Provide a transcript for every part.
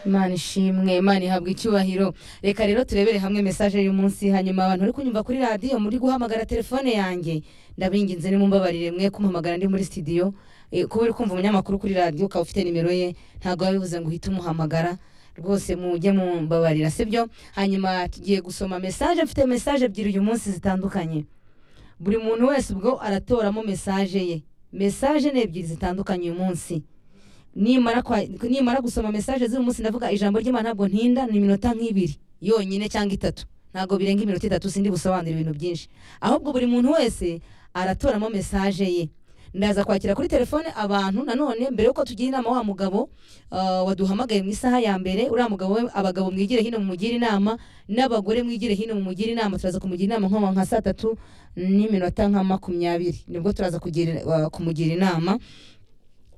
imana ishimwe imana ihabwa icyubahiro reka rero turebere hamwe mesaje y'umunsi hanyuma abantu bari kunyumva kuri radiyo muri guhamagara telefone yanjye ndabinginze nimumbabarire mwe kumuhamagara ndi muri sitidiyo kuba uri kumva umunyamakuru kuri radiyo ukaba ufite nimero ye ntabwo biba bivuze ngo uhite umuhamagara rwose mujye mumbabarira sibyo hanyuma tugiye gusoma mesaje mfite mesaje ebyiri uyu munsi zitandukanye buri muntu wese ubwo aratoramo mesaje ye mesaje ni ebyiri zitandukanye uyu munsi nimara kwa- nimara gusoma mesaje z'uyu munsi ndavuga ijambo ry'imana ntabwo ntinda ni iminota nk'ibiri yonyine cyangwa itatu ntabwo birenga iminota itatu sindi busobanura ibintu byinshi ahubwo buri muntu wese aratoramo mesaje ye ndaza kwakira kuri telefone abantu nanone mbere yuko tugira inama wa mugabo ah, waduhamagaye mu isaha ya mbere uriya mugabo we abagabo mwigire hino mumugire inama n'abagore mwigire hino mumugire inama turaza kumugira inama nko nka saa tatu n'iminota nka makumyabiri nibwo turaza kugira- ah, kumugira inama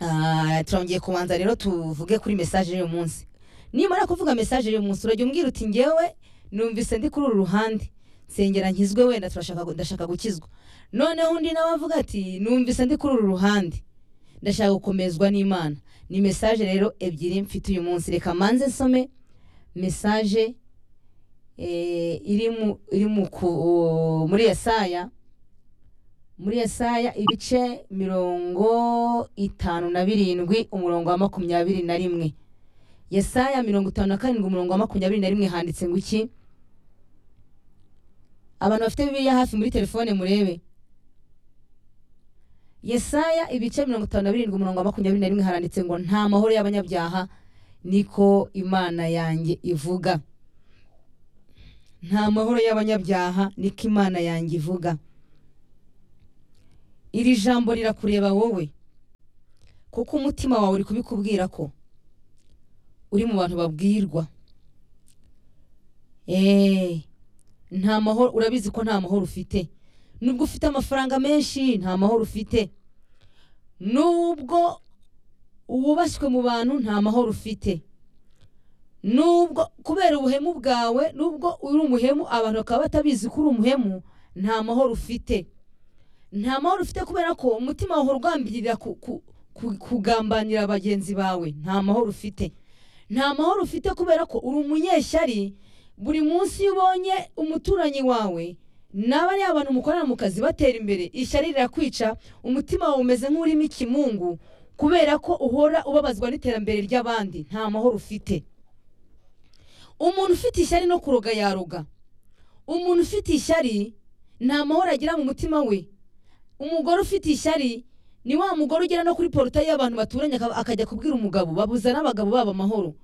Ah, turongeye kubanza rero tuvuge kuri mesaje y'uyu munsi nimara kuvuga mesaje y'uyu munsi urajya umbwira uti ngewe numvise ndi kuri uru ruhande nsengera nkizwe wenda turashaka gu- ndashaka gukizwa noneho undi nawe avuga ati numvise ndi kuri uru ruhande ndashaka gukomezwa n'imana ni mesaje rero ebyiri mfite uyu munsi reka manze nsome mesaje eh, iri mu- iri mu ku- muri yesaya muri Yesaya ibice mirongo itanu na birindwi umurongo wa makumyabiri na rimwe Yesaya mirongo itanu na karindwi umurongo wa makumyabiri na rimwe handitse ngo iki abantu bafite bibiliya hafi muri telefone murebe Yesaya ibice mirongo itanu na birindwi umurongo wa makumyabiri na rimwe haranditse ngo nta mahoro y'abanyabyaha niko imana yanjye ivuga nta mahoro y'abanyabyaha niko imana yanjye ivuga iri jambo rirakureba wowe kuko umutima wawe uri kubikubwira ko uri mu bantu babwirwa Eh, nta mahoro urabizi ko nta mahoro ufite nubwo ufite amafaranga menshi nta mahoro ufite nubwo wubashywe mu bantu nta mahoro ufite nubwo kubera ubuhemu bwawe nubwo uri umuhemu abantu bakaba batabizi ko uri umuhemu nta mahoro ufite nta mahoro ufite kubera ko umutima wawe urwambirira ku- ku- ku- kugambanira bagenzi bawe nta mahoro ufite nta mahoro ufite kubera ko uri umunyeshyari buri munsi iyo ubonye umuturanyi wawe n'abariya bantu mukorana mu kazi batera imbere ishyari rirakwica umutima wawe umeze nk'urimo ikimungu kubera ko uhora ubabazwa n'iterambere ry'abandi nta mahoro ufite umuntu ufite ishyari no kuroga yaroga umuntu ufite ishyari nta mahoro agira mu mutima we umugore ufite ishyari ni wa mugore ugera no kuri porotayi y'abantu baturanye akaba- akajya kubwira umugabo babuza n'abagabo babo amahoro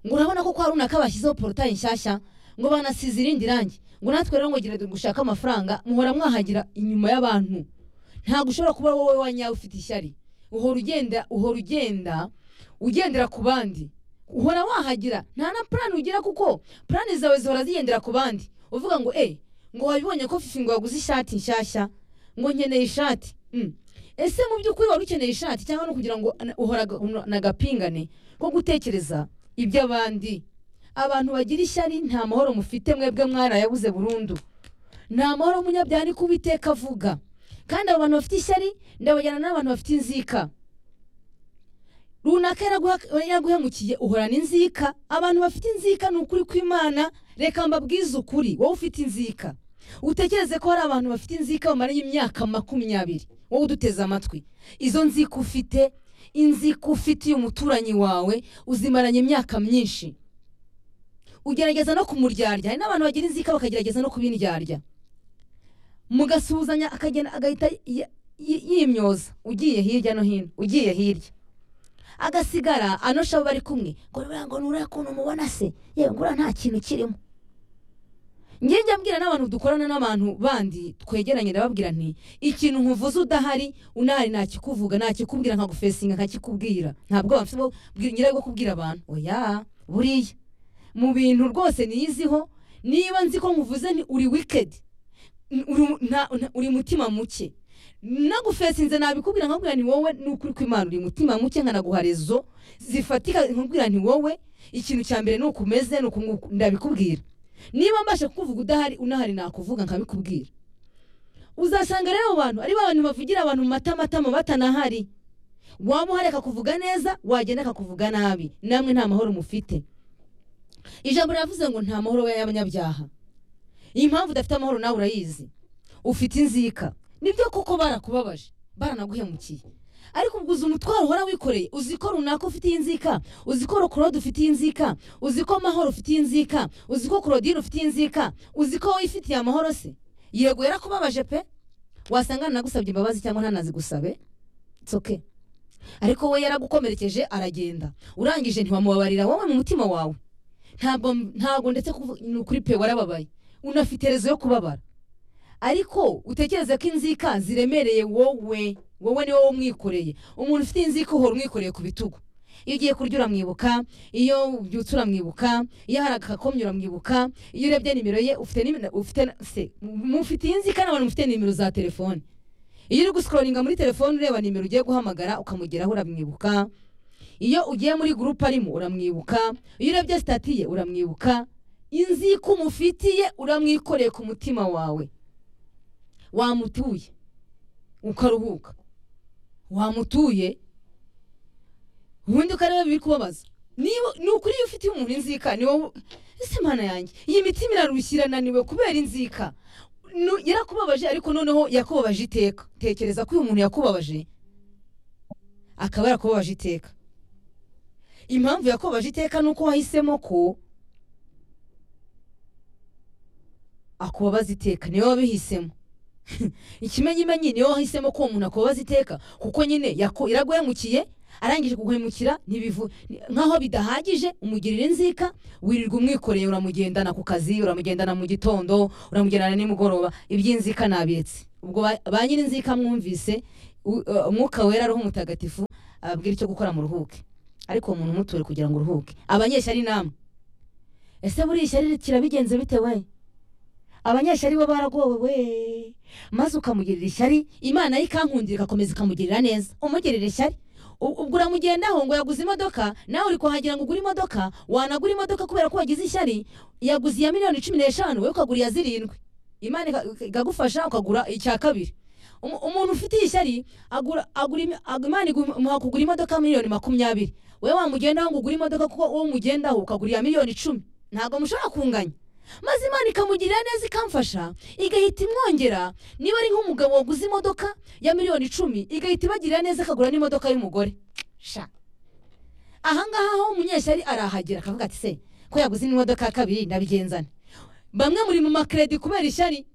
ngo urabona ko kwa runaka bashyizeho porotayi nshyashya ngo banasize irindi rangi ngo natwe rero ngo gira gushaka amafaranga muhora mwahagira inyuma y'abantu ntabwo ushobora kuba wowe wanyawe ufite ishyari uhora ugenda uhora ugenda ugendera ku bandi uhora wahagira nta na purani ugira kuko purani zawe zihora zigendera ku bandi uvuga ngo e ngo wabibonye ko fifi ngo waguze ishati nshyashya ngo nkeneye ishati Mm. ese mu by'ukuri wari ukeneye ishati cyangwa no kugira ngo ana- uhora aga- una- n'agapingane ko gutekereza iby'abandi abantu bagira ishyari nta mahoro mufite mwebwe mwarayabuze burundu nta mahoro munyabyaha niko uwiteka avuga kandi abo bantu bafite ishyari ndabajyana n'abantu bafite inzika runaka yaraguha- yaraguhemukiye uhorana inzika abantu bafite inzika ni ukuri kw'imana reka mbabwize ukuri wowe ufite inzika utekereze ko hari abantu bafite inzika bamara imyaka makumyabiri wowe uduteze amatwi izo nzika ufite inzika ufitiye umuturanyi wawe uzimaranye imyaka myinshi ugerageza no kumuryarya hari n'abantu bagira inzika bakagerageza no kubindyarya mugasuhuzanya akagenda agahita y- y- yimyoza ugiye hirya no hino ugiye hirya agasigara anosha abo bari kumwe ngo nuriya ngo nuriya kuntu umubona se yewe ngura nta kintu kirimo njye njya mbwira n'abantu dukorana n'abantu bandi twegeranye ndababwira nti ikintu nkuvuze udahari unahari nakikuvuga nakikubwira nkagufesinga nkakikubwira ntabwo bafite ngira bwo kubwira abantu oya buriya mu bintu rwose niyiziho niba nzi ko nkuvuze ni uri wikedi uri- nta- nta- uri mutima muke nagufesinze nabikubwira nkakubwira ni wowe n'ukuri kw'imana uri mutima muke nkanaguha rezo zifatika nkakubwira ni wowe ikintu cya mbere ni uku umeze ni uku nguku ndabikubwira niba mbasha kukuvuga udahari unahari nakuvuga nkabikubwira uzasanga rero abo bantu ari ba bantu bavugira abantu mu matamatama batanahari waba uhareka kuvuga neza wagenda akakuvuga nabi namwe nta mahoro mufite ijambo riravuze ngo nta mahoro y'abanyabyaha iyi mpamvu udafite amahoro nawe urayizi ufite inzika nibyo koko barakubabaje baranaguhemukiye ariko ubwo uzi umutwaro uhora wikoreye uzi ko runaka ufitiye inzika uzi ko rokorode ufitiye inzika uzi ko amahoro ufitiye inzika uzi ko korodire ufitiye inzika uzi ko wowe ifitiye amahoro se yego yarakubabaje pe wasanga nagusabye imbabazi cyangwa ntanazigusabe itsoke ariko we yaragukomerekeje aragenda urangije ntiwamubabarira wowe mu mutima wawe ntabwo ntabwo ndetse kuvu- ni ukuri pe warababaye unafite rezo yo kubabara ariko utekereze ko inzika ziremereye wowe wowe ni wowe umwikoreye umuntu ufite inzika uhora umwikoreye ku bitugu iyo ugiye kurya uramwibuka iyo ubyutse uramwibuka iyo hari agakomye uramwibuka iyo urebye nimero ye ufite nimero ufite na- se mufite inzika n'abantu mufite nimero za telefone iyo uri gusikoroninga muri telefone ureba nimero ugiye guhamagara ukamugeraho uramwibuka iyo ugiye muri gurupe arimo uramwibuka iyo urebye sitati ye uramwibuka inzika umufitiye uramwikoreye ku mutima wawe wamutuye ukaruhuka wamutuye ubundi ukareba biri kubabaza niba ni ukuri iyo ufitiye umuntu inzika ni wowe ese mana yanjye iyi mitima irarushye irananiwe kubera inzika Nu- yarakubabaje ariko noneho yakubabaje iteka tekereza ko uyu muntu yakubabaje akaba yarakubabaje iteka impamvu yakubabaje iteka ni uko wahisemo ko akubabaza iteka niwe wabihisemo ikimenyimenyi niwe wahisemo ko uwo muntu akubabaza iteka kuko nyine yaku- iraguhemukiye arangije kuguhemukira ntibivu ni- nkaho bidahagije umugirira inzika wirirwa umwikoreye uramugendana ku kazi uramugendana mu gitondo uramugendana nimugoroba iby'inzika nabiretse ubwo ba- ba nyir'inzika mwumvise u- uh, umwuka wera ariho umutagatifu ababwira icyo gukora mu ruhuke ariko uwo muntu umuture kugira ngo uruhuke abanyeshyari namwe ese buriya ishyari kirabigenze bite we abanyeshyari bo baragowe we maze ukamugirira ishyari imana ye ikankundira igakomeza ikamugirira neza umugirira ishyari U- ubwo uramugendaho ngo yaguze imodoka nawe uri kuhagira ngo ugure imodoka wanagura imodoka kubera ko wagize ishyari yaguze iya miliyoni cumi n'eshanu wowe ukagura iya zirindwi imana ika- ikagufasha ukagura icya kabiri Umu- umuntu ufitiye ishyari agura agura imi- ag- imana imuha kugura imodoka miliyoni makumyabiri wowe wamugendaho ngo ugure imodoka kuko uwo umugendaho ukagura iya miliyoni icumi ntabwo mushobora kunganya maze imana ikamugirira neza ikamfasha igahita imwongera niba ari nk'umugabo waguze imodoka ya miliyoni icumi igahita ibagirira neza akagura n'imodoka y'umugore sha ahangaha ho umunyeshyari arahagera akavuga ati se ko yaguze n'imodoka ya kabiri ndabigenzana bamwe muri mu makredi kubera ishyari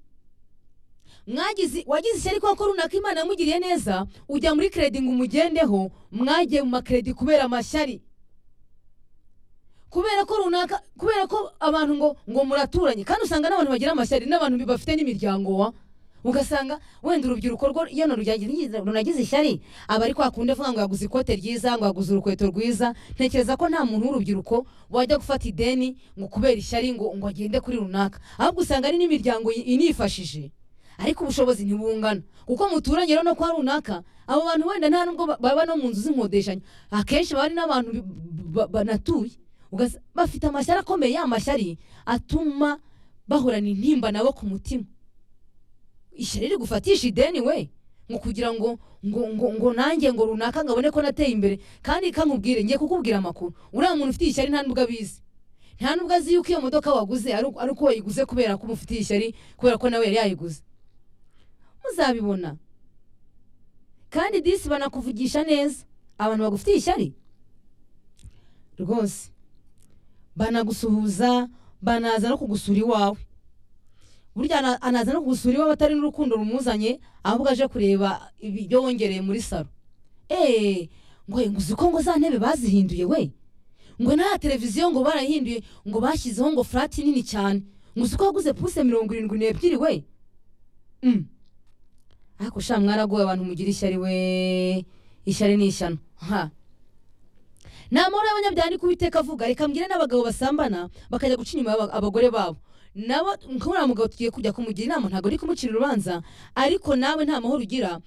mwagize wagize ishyari kuko runaka imana yamugiriye neza ujya muri kredi ngo umugendeho mwagiye mu makredi kubera amashyari kubera ko runaka kubera ko abantu ngo ngo muraturanye kandi usanga n'abantu bagira amashyari n'abantu bi- bafite n'imiryango wa ugasanga wenda urubyiruko rwo iyo narujyanye- runagize ishyari aba ari kwakundi avuga ngo yaguze ikote ryiza ngo yaguze urukweto rwiza ntekereza ko nta muntu w'urubyiruko wajya gufata ideni ngo kubera ishyari ngo ngo agende kuri runaka ahubwo usanga ari n'imiryango i- inifashije ariko ubushobozi ntibungana kuko muturanye rero no kwa runaka abo bantu wenda nta nubwo ba- baba no mu nzu z'inkodeshanyo akenshi baba ari n'abantu bi- ba- banatuye Ugasa- bafite amashyari akomeye ya mashyari atuma bahorana intimba nabo ku mutima ishyari rigufatisha ideni we ngo kugira ngo ngo ngo ngo nanjye ngo runaka ngabone ko nateye imbere kandi kankubwire ngiye kukubwira amakuru uriya muntu ufite ishyari nta nubwo abizi nta nubwo azi yuko iyo modoka waguze ari uko- ari uko wayiguze kubera ko umufitiye ishyari kubera ko nawe yari yayiguze muzabibona kandi disi banakuvugisha neza abantu bagufitiye ishyari rwose banagusuhuza banaza no kugusura iwawe burya ana- anaza no kugusura iwawe atari n'urukundo rumuzanye ahubwo aje kureba ibyo wongereye muri salo eee ngo ngo uzi ko ngo za ntebe bazihinduye we ngo n'aya televiziyo ngo barahinduye ngo bashyizeho ngo furati nini cyane ngo uzi ko waguze puse mirongo irindwi n'ebyiri we Mm. ariko sha mwaragoye abantu mugira ishyari we ishyari ni ishyano ha nta mahoro y'abanyabyaha ni kubiteka avuga reka mbwire n'abagabo basambana bakajya guca inyuma y'aba- abagore babo nabo nk'uriya mugabo tugiye kujya kumugira inama ntabwo ari kumucira urubanza ariko nawe nta mahoro ugira